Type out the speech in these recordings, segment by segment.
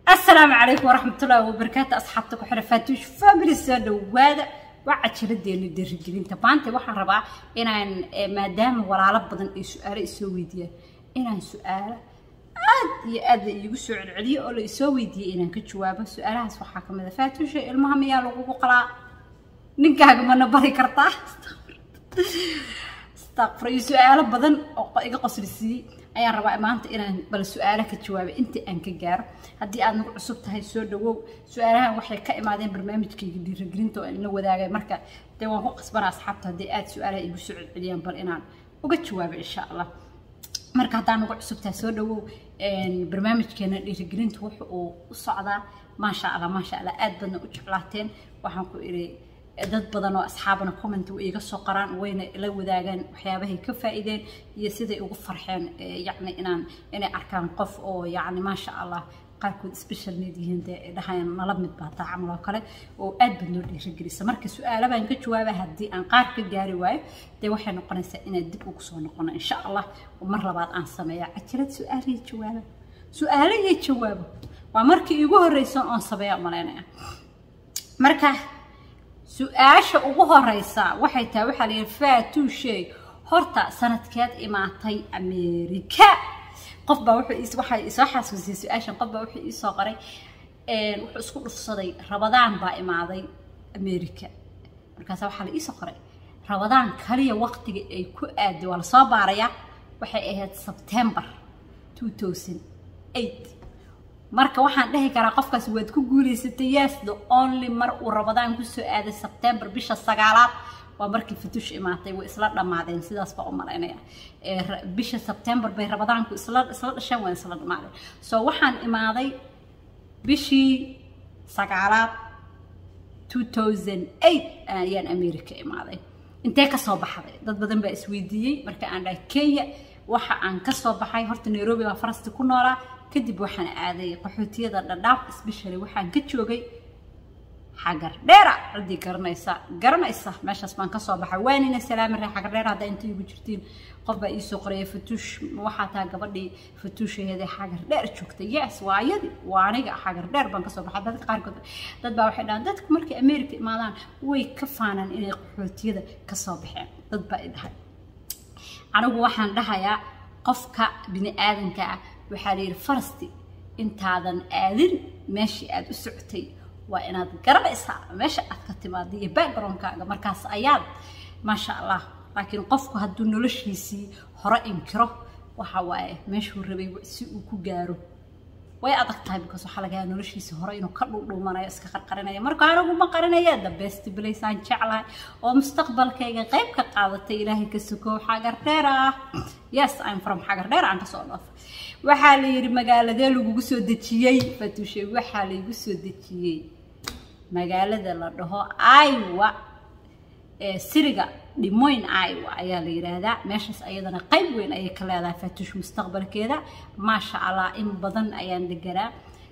السلام عليكم ورحمة الله وبركاته أصحابتك وحنا فاتوش فاميلي سoo dhawaada waa cajiradeena dhiirigelinta maanta waxaan rabaa inaan maadaama walaalo badan ay su-aalo isoo weydiiyaan inaan su-aalo aad iyo aad la iigu soo celceliyo oo la isoo weydiiyey inaan ka jawaabo su-aalahaas waxaa ka mid a faatuusha ilmaha miyaa lagugu qalaa ninkaaga mana bari kartaa astaqfir iyo su-aalo badan oo iga qoslisiiyey ayaan rabaa maanta inaan bal su-aalo ka jawaabo inta aan ka gaaro haddii aad nagu cusub tahay soo dhawow su-aalahan waxay ka imaadeen barnaamijkayga dhiirigelinta oo la wadaagay marka dee waan ku qasbanaa asxaabta haddii aad su-aalaha igu soo celceliyaan bal inaan uga jawaabo insha allah marka haddaan nagu cusub tahay soo dhawow barnaamijkeena dhiirigelinta wuxa uu u socdaa maasha allah maasha allah aad badna u jeclaateen waxaan ku idhi dad badan oo asxaabana comment way iga soo qoraan wayna la wadaagaan waxyaabahay ka faa'iideen iyo siday ugu farxeen yacni inaan inay arkaan qof oo yacni maasha allah qaarkood special need yihiin dee dhahayaan nala mid baa taa camal oo kale oo aad bad noo dhiirigelisa marka su-aalo baan ka jawaaba haddii aan qaar ka gaari waayo dee waxay noqonaysaa inaan dib ugu soo noqono insha allah oo mar labaad aan sameeya cajirad su-aaliyo jawaaba su-aalo iyo jawaabo waa markii iigu horreysa oon sameeya malaynaya marka su-aasha ugu horeysa waxay tahay waxaa layidhi faatuushay horta sanadkeed imaatay america qof baa wuxuu waxay isoo xasuusiyay su-aashan qof baa wuxuu iisoo qoray wuxuu isku dhufsaday rabadaan baa imaaday america markaasa waxaa la iisoo qoray rabadaan kaliya waqtiga ay ku aaday waa lasoo baarayaa waxay ahayd sebtember two thousand eight marka waxaan dhihi karaa qofkaas waad ku guulaysatay yes the only mar uu rabadaan kusoo aaday sebtember bisha sagaalaad waa markii fatuush imaatay way isla dhammaadeen sidaas baa u malaynaya bisha sebtember bay rabadaanku isla isla dhasheen waa isla dhammaadeen so waxaan imaaday bishii sagaalaad two thousand eight ayaan america imaaday intee kasoo baxday dad badan baa isweydiiyey marka aan dhahay kenya waxa aan kasoo baxay horta nairobi baa farasti ku noolaa kadib waxaan aaday qaxootiyada dhadhaaf especially waxaan ka joogay xagar dheera ciddii garanaysa garanaysa meeshaas baan kasoo baxay waanina salaami ree xagar dheer haddaa inta igu jirtiin qof baa iisoo qoraya fatuush waxaa taa gabadhii fatuushaheeda xagar dheer joogtay yes waa ayadii waa aniga xagar dheer baan kasoo baxay dadka qaarkood dad baa waxay dhahaan dadka markay america imaadaan way ka faanaan inay qaxootiyada kasoo baxeen dad baa i dhahay anigu waxaan dhahayaa qofka bini aadanka ah waxaa la yidhi farasti intaadan aadin meeshii aad u socotay waa inaad garanaysaa meesha aad ka timaada iyo backgroundkaaga markaas ayaad maasha allah laakiin qofku hadduu noloshiisii hore inkiro waxa waaye meeshuu rabay si uu ku gaaro way adag tahay because waxaa laga yaaba noloshiisii hore inuu ka dhuudhuumanayo iska qarqarinaya marka anigu ma qarinaya the best place aan jeclahay oo mustaqbalkayga qayb ka qaadatay ilaahay ka sokow xagar dheer ah yes i'm from xagar dheer aan kasoo dhaafay waxaa la yidhi magaaladee lagugu soo dejiyey fatuushe waxaa laygu soo dejiyey magaalada la dhaho iowa ee siriga dhimoyn iowa ayaa la yidhaahdaa meeshaas ayadana qayb weyn ayay ka leedahay fatuush mustaqbalkeeda maasha allah in badan ayaan deganaa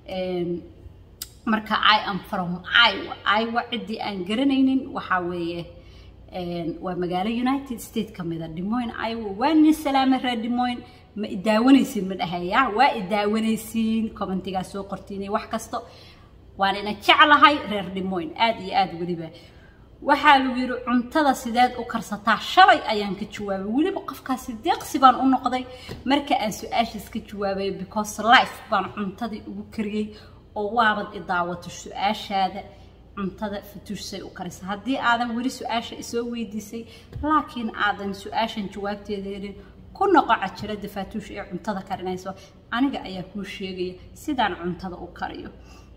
marka i am from iowa iowa ciddii aan garanaynin waxaa weeye waa magaalo united states ka mida dhimoyn iowa waa nin salaame reer dhimoyn ma idaawanaysiin ma dhahaya waa idaawanaysiin commentigaa soo qortiinay wax kasto waan ina jeclahay reer dhimoyn aada iyo aada weliba waxaa lagu yidhi cuntada sideed u karsataa shalay ayaan ka jawaabay weliba qofkaasi deeqsi baan u noqday marka aan su-aashaas ka jawaabay because life baan cuntadii ugu kariyey oo waabad i daawato su-aashaada cuntada fatuushsay u karisa haddii aadan weli su-aasha isoo weydiisay laakiin aadan su-aashan jawaabteeda helin ku noqo cajirada faatuush ee cuntada karinayso aniga ayaa kuu sheegaya sidaan cuntada u kariyo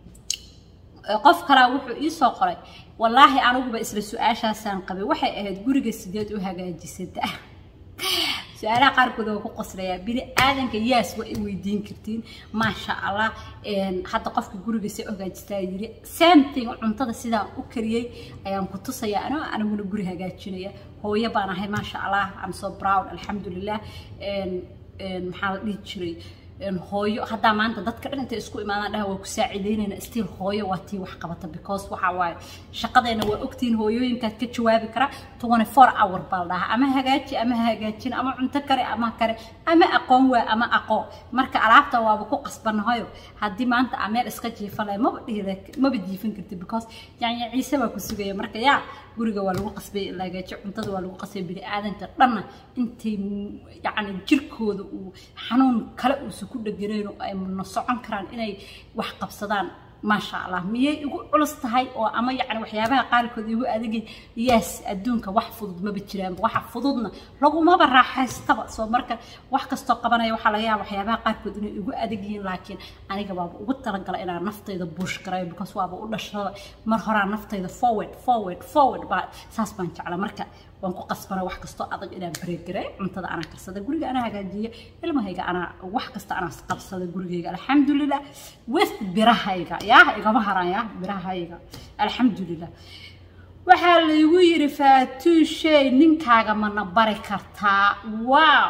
qof kalaa wuxuu iisoo qoray wallaahi aniguba isla su-aashaasaan qabay waxay ahayd guriga sideed u hagaajisada su-aalaha qaarkood waa ku qoslayaa bini aadanka yaas waa i weydiin kartiin maasha allah hadda qofka guriga se hagaajistaa yiri samething cuntada sidaan u kariyey ayaan ku tusayaa ano aniguna guri hagaajinaya hooyo baan ahay maasha allah am so proud alxamdulilah maxaa la dhihi jiray hooyo haddaa maanta dadka dhan intay isku imaadaan dhaha waa ku saaciideynayna stiil hooyo waa tii wax qabata because waxa waaye shaqadeena waa ogtihiin hooyooyinkaad ka jawaabi kara twenty four hour baa la dhahaa ama hagaaji ama hagaajin ama cunto kare ama kare ama aqoon waa ama aqoon marka alaabta waaba ku qasbanahayo haddii maanta ameel iska jiifan lahay maba dhihida maba jiifin karti because yani ciise baa ku sugaya marka yaa guriga waa lagu qasbay in la hagaajiyo cuntada waa lagu qasbay bini aadanka dhanna intay yacni jirkooda uu xanuun kale uusa ku dheganayn oo ay na socon karaan inay wax qabsadaan maasha allah miyay igu culus tahay oo ama yacni waxyaabaha qaarkood igu adagay yes adduunka wax fudud maba jiraan waxa fududna lagumaba raaxaystaba soo marka wax kastoo qabanaya waxaa laga yaaba waxyaabaha qaarkood inay igu adag yihiin laakiin aniga baaba ugu talagala inaan naftayda buush garayo because waaba u dhashada mar horaa naftayda forward forward forward baa saas baan jecla marka waan ku qasbana wax kastoo adag inaan bareegare cuntada anaa karsada guriga anaa hagaajiya ilmahayga anaa wax kasta anaa qabsada gurigayga alxamdulilah with birahayga yaa igama haran yaa birahayga alxamdulilah waxaa laygu yiri faatuushay ninkaaga mana bari kartaa wow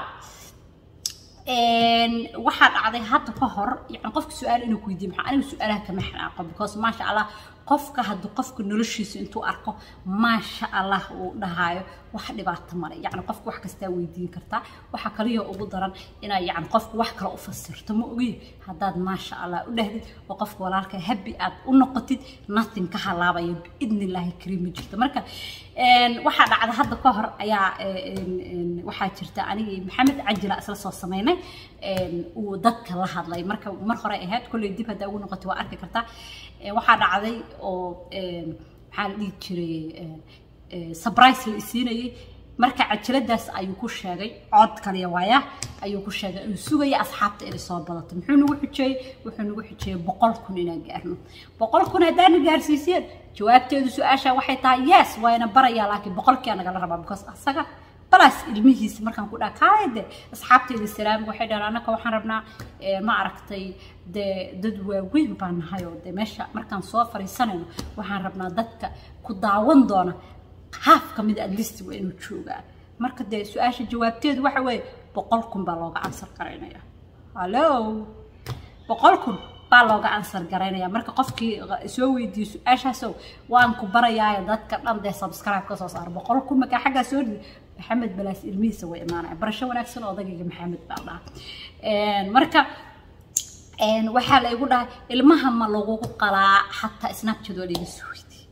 waxaa dhacday hadda ka hor yani qofka su-aal inuu ku weydiiyo maxaa aniga su-aalaha kama xanaaqo because maasha allah qofka hadduu qofka noloshiisa intuu arko maasha allah uu dhahaayo wax dhibaato male yacni qofka wax kastaa weydiin kartaa waxaa kaliya ugu daran inaa yacni qofka wax kale u fasirto ma ogi haddaad maasha allah u dhahdid oo qofka walaalka habi aad u noqotid nothing ka halaabaya biidni illaahi kariim ma jirto marka waxaa dhacda hadda ka hor ayaa waxaa jirta anigii maxamed cajila isla soo samaynay uu dadka la hadlay marka mar hore ahayd kolley dib haddaa ugu noqotay waa arki kartaa waxaa dhacday oo maxaa la dhihi jiray surprise la isiinayay marka cajaladaas ayuu ku sheegay cod kaliya waaya ayuu ku sheegay inuu sugaya asxaabta inay soo badato muxuu nagu xujeeyey wuxuu nagu xujeeyey boqol kun inaan gaarno boqol kun haddaana gaarsiiseen jawaabteedu su-aasha waxay tahay yes waana barayaa laakiin boqolkiia nagala rabaa because asaga balaas ilmihiisa markaan ku dhaha kaayade asxaabteeda salaam waxay dhahaan annaka waxaan rabnaa ma aragtay dee dad waaweyn baan nahay oo dee meesha markaan soo fariisanayno waxaan rabnaa dadka ku daawan doona haaf ka mid at least waa inuu joogaa marka dee su-aasha jawaabteedu waxa weeye boqol kun baa looga ansar garaynaya hallo boqol kun baa looga ansar garaynaya marka qofkii soo weydiiyo su-aashaasow waan ku barayaayo dadka dhan dee subscribe ka soo saaro boqol kun markaa xaggaa soo dhidi maxamed balaas ilmihiisa way imaanaya barasho wanaagsan oo odagayga maxamed baa dhaha marka waxaa la igu dhahay ilmaha ma lagugu qalaa xataa snapchat waa laiga soo weydiiyey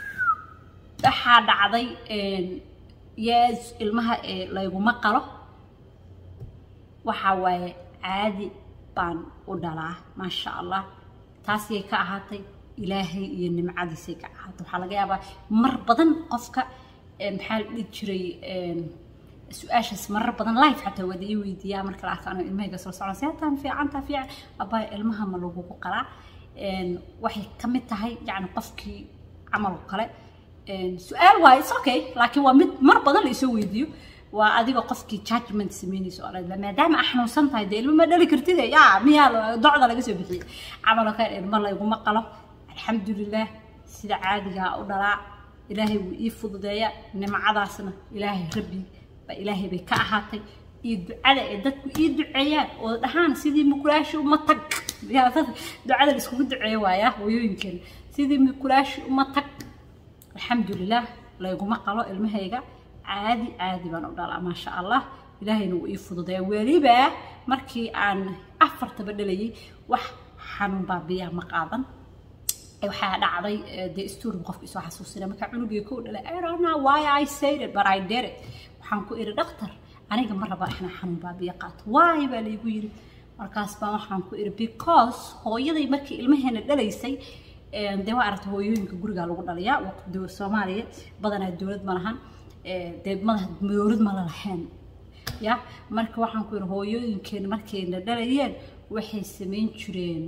waxaa dhacday yes ilmaha layguma qalo waxaa waaye caadi baan u dhalaa maasha allah taasiyay ka ahaatay ilaahay iyo nimcadiisay ka ahaatay waxaa laga yaabaa mar badan qofka maxaa la dhihi jiray su-aashaas marar badan life xataa wada ii weydiiyaa marka la arka anoo ilmahayga soo socon seetaan fiicantaa fiican abaa ilmaha ma lagugu qalaa waxay ka mid tahay yacni qofkii camal oo kale su-aal waaye it's okay laakiin waa mid mar badan la isoo weydiiyo waa adiga qofkii judgment samaynayso oo dhan maadaama a xanuunsan tahay dee ilmo ma dhali kartid yaa miyaa docda laga soo bixiyey camal oo kale ilmo layguma qalo alxamdulilah sida caadigaa u dhalaa ilaahay wuu ii fududeeya nimcadaasna ilaahay rabbi baa ilaahay bay ka ahaatay iyo ducada ee dadku ii duceeyaan oo dhahaan sidii mukulaashi uma tag ducada la iskugu duceeyo waaya hooyooyinkeena sidii mukulaashi uma tag alxamdulilah layguma qalo ilmahayga caadi caadi baan u dhalaa maasha allah ilaahayna wuu ii fududeeya weliba markii aan afartaba dhalayay wax xanuun baabiyaa ma qaadan waxaa dhacday dee story qofka isoo xasuusina markaa cunugii kow dhalay I don't know why I said it but I did it waxaan ku iri dhakhtar aniga ma raba inaan xanuun baabiya qaato why baa laygu yiri markaas baan waxaan ku iri because hooyaday markii ilmaheena dhalaysay dee waa aragta hooyooyinka gurigaa lagu dhaliyaa soomaaliya badanaa dowlad ma lahan dee madax dowlad ma la lahayn ya marka waxaan ku iri hooyooyinkeena markayna dhalayeen waxay samayn jireen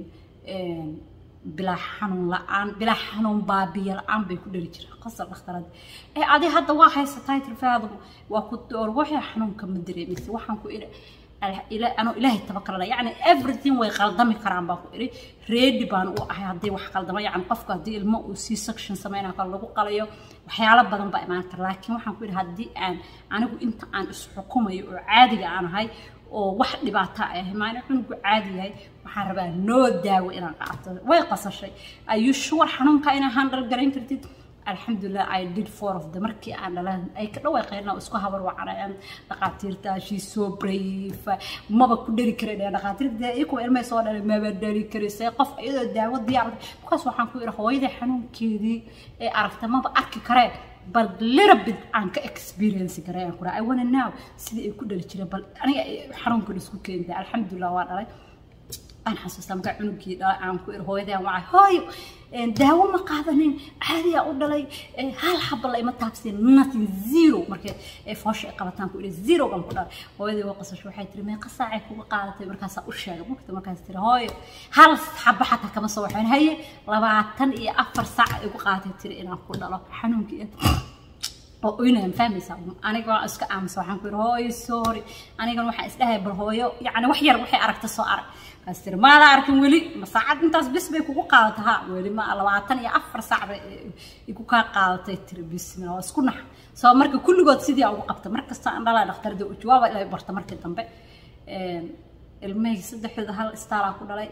bilaa xanuun la-aan bilaa xanuun baabiya la-aan bay ku dhali jireen qasab dhakhtarada ee adi hadda waa haysatay tirfaadu waa ku door waxay xanuunka ma dareemaysa waxaan ku iri anoo ilaahay tabakalana yacni everything way qaldami karaan baan ku iri ready baan u ahay haddii wax qaldama yacni qofku haddii ilmo uu c section sameynaa kale lagu qalayo waxyaalo badan baa imaan kara laakiin waxaan ku iri haddii aan anigu inta aan isxukumayo oo caadiga aan ahay oo wax dhibaata ay ahay maalin cunugu caadi yahay waxaan rabaa noo daawo inaan qaato way qasashay ayu shuwar xanuunka inaa handal garayn kartid alxamdulilah i did four of the markii aan dhalan ay ka dhawaaqeen oo isku habar wacanayaan dhaqaatiirta she so brave maba ku dhali karay dhee dhaqaatiirta ikuwa ilmay soo dhalay maba dhali karaysay qof iyadoo daawo diyaar markaas waxaan ku idhi hooyadii xanuunkeedii ee aragta maba arki karee bal little bit aan ka experience garay aan ku dhahay i wanna know sidii ay ku dhali jireen bal aniga xanuunkan isku keentay alxamdulilah waa dhalay aan xasuustaa markaa cunugii dhalay aan ku iri hooyadaan wacay hooyo daawo ma qaadanin caadiyaa u dhalay hal xaba la ima taabsin nothing zero markay foosha ay qabataan ku iri zero baan ku dhalay hooyadii waa qasasho waxay tiri meeqa saacay kuga qaadatay markaasaa u sheegay mugta markaas tiri hooyo hal xaba xataa kama soo waxayn haye labaatan iyo afar saac ay ugu qaadatay tiri inaan ku dhalo xanuunkii oo oynayaan fahmaysaa aniga waan iska aamusa waxaan ku yidhi hooyo sorry anigan waxaan isdhahay bal hooyo yacni wax yar waxay aragta soo arag kaas tiri maada arkin weli ma saacad intaas bis bay kugu qaadata ha weli ma labaatan iyo afar saac bay igu kaa qaadatay tiri bismillah waa isku nax soo marka kulligood sidii ugu qabta mar kasta aan dhalaa dhakhtarda u jawaaba ilaa barta markii dambe ilmahayga saddexdooda hal istaalaa ku dhalay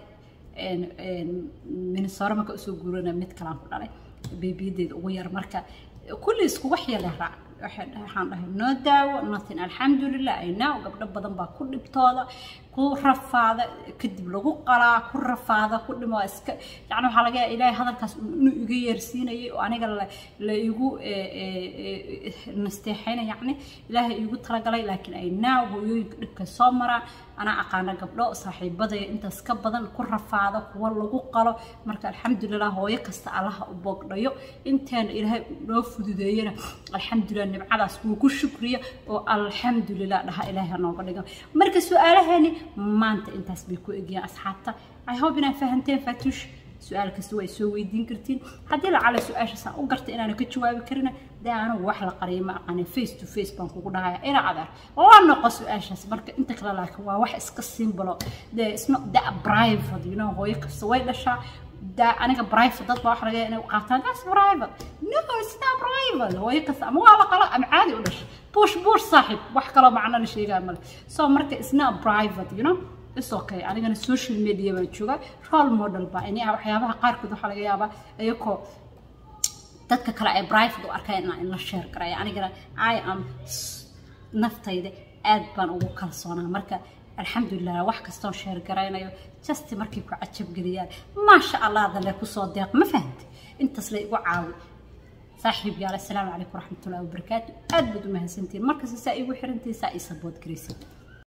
minnesota marka usoo guurana mid kalaan ku dhalay beebiyadeeda ugu yar marka kulli isku wax yala raac waxaan dhahay noo daawo nothing alxamdulilah aynaa gabdho badan baa ku dhibtooda ku rafaada kadib lagu qalaa ku rafaada ku dhimo iska yani waxaa laga yaaba ilaahay hadalkaas inuu iga yeersiinayay oo aniga la igu nasteexayna yacni ilaahay igu talagalay laakiin aynaa hooyooyinka dhibkay soo maraan anaa aqaana gabdho saaxiibadaya intaas ka badan ku rafaada kuwa lagu qalo marka alxamdulilah hooyo kasta allaha u boogdhayo inteena ilaahay noo fududeeyana alxamdulilah nimcadaas wuu ku shukriya oo alxamdulilah dhaha ilaahay ha nooga dhigo marka su-aalaheeni maanta intaas bay ku egiyaan asxaabta i hope inaad fahanteen fatuush su-aal kasta way soo weydiin kartiin haddii lacala su-aashaasaan u garta inaana ka jawaabi karina dee anigu wax la qariyo ma aqanin face to face baan kugu dhahaya ina adeer la noqo su-aashaas marka inta kale laakiin waa wax iska simbolo dee isno da private you know hooyo kasta way dhashaa da aniga private dad baa waxa laga inay qaataan that's private no it's not private hooyo kasta ama waa la qalo ama caadi u dhashay bush bush saaxib wax kaloo macno la sheegaa male so marka it's not private you know is okay anigana social media baan jooga role model baa ini waxyaabaha qaarkood waxaa laga yaabaa iyakoo dadka kale ay private u arkeen inaan in la share garaya anigana i am naftayda aad baan ugu kalsoonaa marka alxamdulilah wax kastoon sheer garaynayo just markay ku cajabgeliyaan maasha allah dalle kusoo deeq ma fahamti intaas la igu caawi saaxiib yaal assalaamu calaykum waraxmatullahi wabarakaatu aad baad u mahadsantihiin markasta saa igu xirantihiin saa ii sabood garaysan